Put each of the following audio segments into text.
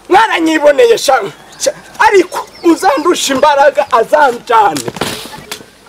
mwaranyiboneye shamwe ariko uzandusha imbaraga azanjyane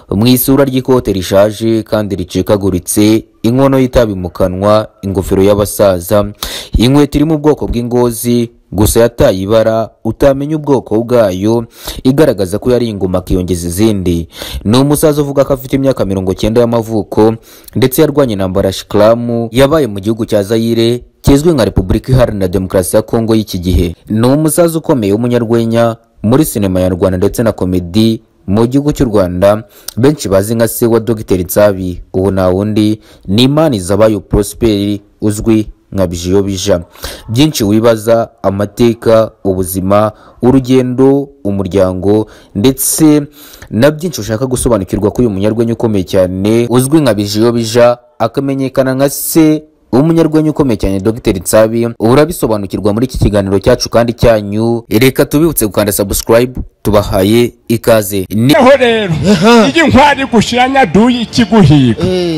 mu isura ry'ikote rishaje kandi ricikaguritse inkono y'itabi mu kanwa ingofero y'abasaza inkweto iri mu bwoko bw'ingozi gusa yataye ibara utamenya ubwoko bwayo igaragaza ko yari ingoma akiyongeza izindi ni umusaza uvuga ko afite imyaka mirongo cyenda y'amavuko ndetse yarwanye intambara ya shikaramu yabaye mu gihugu cya zayire kizwi nka repubulika iharanira demokarasi ya kongo y'iki gihe ni umusaza ukomeye w'umunyarwenya muri sinema nyarwanda ndetse na komedi mu gihugu cy'u rwanda benshi bazi nka se wa dogiteri nsabi ubu nta wundi ni imana izabaye prosperi uzwi nka bijiyobija byinshi wibaza amateka ubuzima urugendo umuryango ndetse na byinshi ushaka gusobanukirwa ko uyu munyarwenya ukomeye cyane uzwi nka bijiyobija akamenyekana nka se umunyarwenya ukomeye cyane dogiteri nsabi urabisobanukirwa muri iki kiganiro cyacu kandi cyanyu reka tubibutse gukanda sabusikarayibu tubahaye ikaze ni niho rero iyo inkwari gushyira nyaduyi ikiguhiga Eh,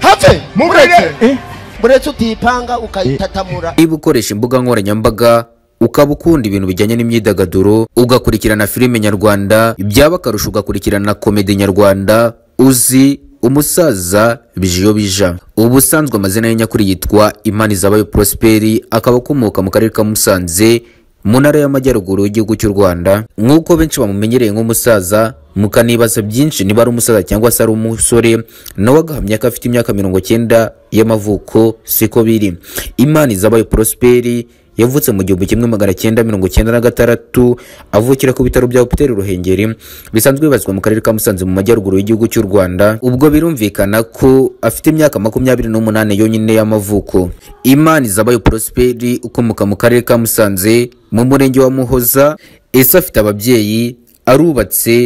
have mubwire mureke mureke utipanga ukayitatamura niba ukoresha imbuga nkoranyambaga ukaba ukunda ibintu bijyanye n'imyidagaduro ugakurikirana filime nyarwanda byaba akarusho ugakurikirana komedi nyarwanda uzi umusaza bijiyo bija ubusanzwe amazina ye nyakuri yitwa imana izabayo prosperi akaba akomoka mu karere ka musanze mu ntara y'amajyaruguru y'igihugu cy'u rwanda nk'uko benshi bamumenyereye nk'umusaza mukanibaza byinshi niba ari umusaza cyangwa se ari umusore nawe agahamya ko afite imyaka mirongo cyenda y'amavuko siko biri imana izabaye prosperi yavutse mu gihumbi kimwe magana cyenda mirongo cyenda na gatandatu avukira ku bitaro bya hopiteri ruhengeri bisanzwe bibazwa mu karere ka musanze mu majyaruguru y'igihugu cy'u rwanda ubwo birumvikana ko afite imyaka makumyabiri n'umunani yonyine y'amavuko imana izabaye prosperi ukomoka mu karere ka musanze mu murenge wa muhoza ese afite ababyeyi arubatse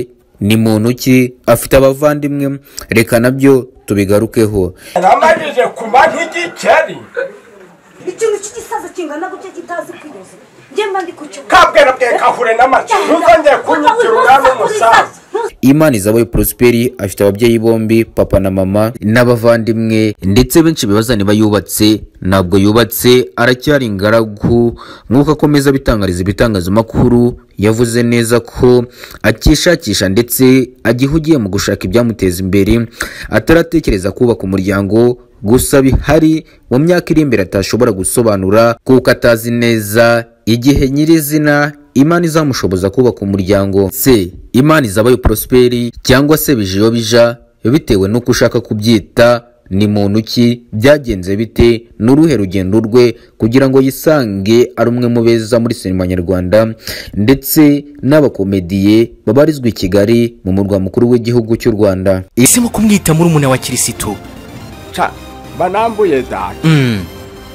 ni muntu ki afite abavandimwe reka nabyo tubigarukeho yaramarije kuma nk'igikeri ikintu cy'igisaza kingana gutya kitazi kwiyoza njye mba ndi ku cyo kabwera bwe kahure n'amacu ntuzongeye kunyitira umwami w'umusaza imana izabaye prosperi afite ababyeyi bombi papa na mama n'abavandimwe ndetse benshi bibaza niba yubatse ntabwo yubatse aracyari ingaragu nk'uko akomeza abitangariza ibitangazamakuru yavuze neza ko akishakisha ndetse agihugiye mu gushaka ibyamuteza imbere ataratekereza kubaka umuryango gusa bihari mu myaka iri imbere atashobora gusobanura kuko atazi neza igihe nyirizina imana izamushoboza kubaka umuryango se imana izabaye prosperi cyangwa se bijiyo bija bitewe n'uko ushaka kubyita ni muntu ki byagenze bite ni uruhe rugendo rwe kugira ngo yisange ari umwe mu beza muri sinema nyarwanda ndetse n'abakomediye babarizwa i kigali mu murwa mukuru w'igihugu cy'u rwanda Yahisemo kumwita murumuna wa kirisitu ca banambuye data Mm,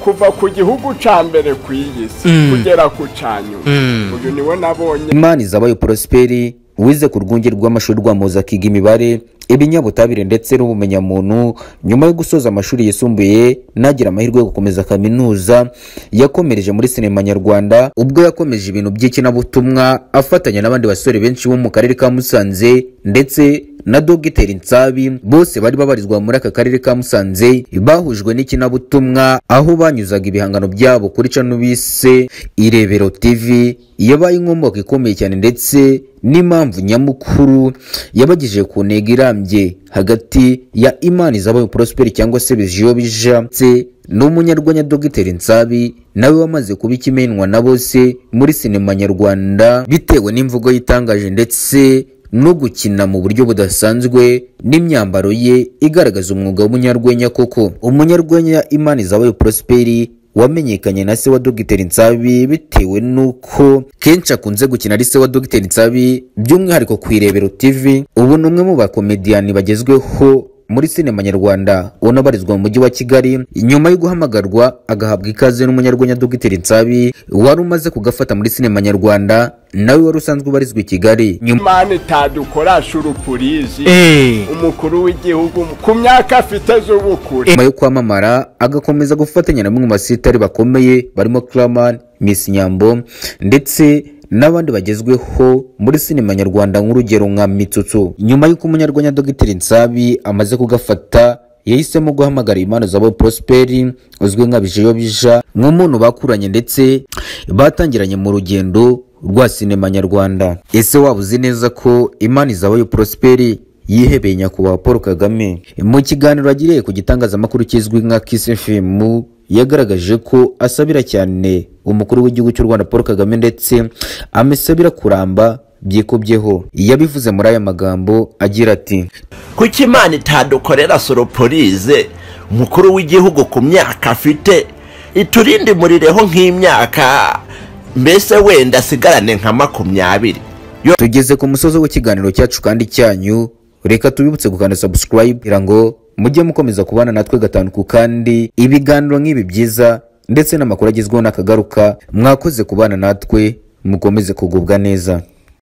kuva ku gihugu ca mbere ku iyi si Mm. kugera ku ca nyuma Mm. uyu niwe nabonye imana izabayo prosperi wize ku rwunge rw'amashuri rwa muza akiga imibare ibinyabutabire ndetse n'ubumenyamuntu nyuma yo gusoza amashuri yisumbuye nagira amahirwe yo gukomeza kaminuza yakomereje muri sinema nyarwanda ubwo yakomeje ibintu by'ikinyabutuma afatanya n'abandi basore benshi bo mu karere ka musanze ndetse na dogiteri nsabi bose bari babarizwa muri aka karere ka musanze bahujwe n'ikinyabutuma aho banyuzaga ibihangano byabo kuri cano bise irebero tv yabaye inkomoko ikomeye cyane ndetse n'impamvu nyamukuru yabagejeje ku ntego irambye hagati ya imana izabaye prosperi cyangwa se bijiyo bija ndetse n'umunyarwenya dogiteri nsabi nawe wamaze kuba ikimenywa na bose muri sinema nyarwanda bitewe n'imvugo yitangaje ndetse no gukina mu buryo budasanzwe n'imyambaro ye igaragaza umwuga w'umunyarwenya koko umunyarwenya imana izabayo prosperi wamenyekanye na se wa dogiteri nsabi bitewe n'uko kenshi akunze gukina ari se wa dogiteri nsabi by'umwihariko ku irebero tv ubu ni umwe mu bakomediyani bagezweho muri sinema nyarwanda unabarizwa mu mujyi wa kigali nyuma yo guhamagarwa agahabwa ikaze n'umunyarwenya dogiteri nsabi wari umaze kugafata muri sinema nyarwanda nawe wari usanzwe ubarizwa i kigali nyuma imana itadukoresha urupurizi eh, umukuru w'igihugu ku myaka afite z'ubukure nyuma yo kwamamara agakomeza gufatanya na bamwe mu basitari bakomeye barimo Claman Miss Nyambo ndetse n'abandi bagezweho muri sinema nyarwanda nk'urugero nka Mitsutsu nyuma y'uko umunyarwenya Dogiteri Nsabi amaze kugafata yahisemo guhamagara impano za Bob Prosperi uzwi nka Bijeyo Bija nk'umuntu bakuranye ndetse batangiranye mu rugendo rwa sinema nyarwanda ese waba uzi neza ko imana izabayo Prosperi yihebeye nyakubahwa Paul Kagame mu kiganiro agiriye ku gitangazamakuru kizwi nka Kiss FM yagaragaje ko asabira cyane umukuru w'igihugu cy'u Rwanda Paul Kagame ndetse amusabira kuramba byikubyeho yabivuze muri aya magambo agira ati kuki imana itadukorera soroporize umukuru w'igihugu ku myaka afite iturinde murireho nk'imyaka mbese wenda asigarane nka makumyabiri Yo- tugeze ku musozi w'ikiganiro cyacu kandi cyanyu reka tubibutse gukanda subscribe kugira ngo mujye mukomeza kubana natwe gatanu ku kandi ibiganiro nk'ibi byiza ndetse n'amakuru agezweho n'akagaruka mwakoze kubana natwe mukomeze kugubwa neza